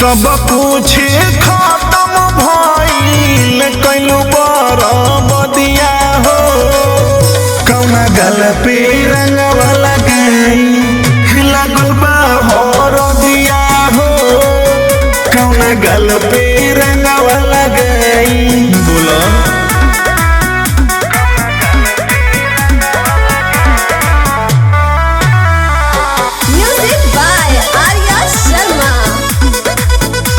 सब कुछ खत्म भइल कइलू बरबदिया हो कौना गल पे रंगवा लगाई लागल बा हरदिया हो कौना गल पे रंगवा लगाई बोला Music by Arya Sharma.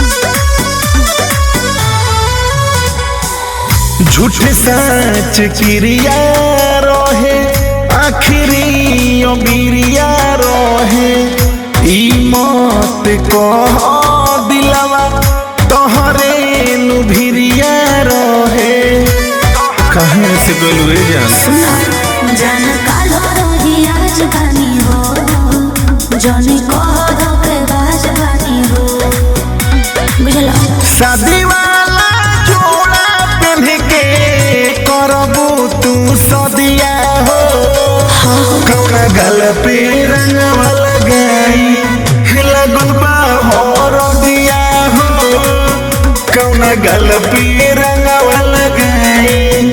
झूठ सच क्रिया रहे आखिरी अबिरिया रहे ई मत कह दिलवा तोहरे नु भिरिया रहे कहे से गलुए जान जन कालो रही आज बानी हो जनी कहो के बाज बानी हो बुझला शादी वाला जोड़ा पहन के करबू तू सदिया हो कौना गल पे रंगवा लगाई लगल बा हरदिया हो कौना गल पे रंगवा लगाई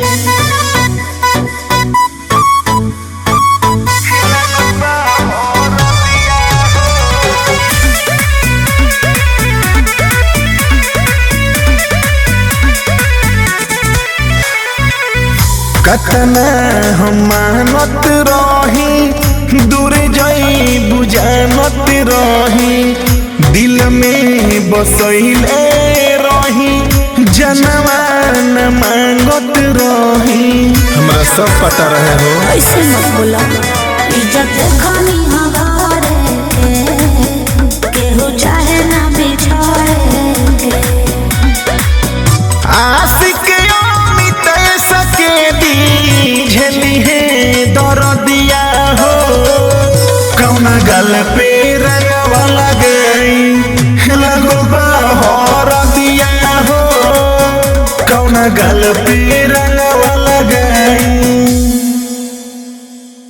कतना हम मानत रही दूर जई बुझानत रही दिल में बसैले रही जनवा न मांगत रही हमरा सब पता रहे हो ऐसे मत बोला इज्जत देखनी हमारे केहू चाहे ना बिछाए आशिक अमित सके दी झेली है दरदिया हो कौना गल पे रंगवा लगई लगो बा हरदिया हो कौना गल पे रंगवा लगई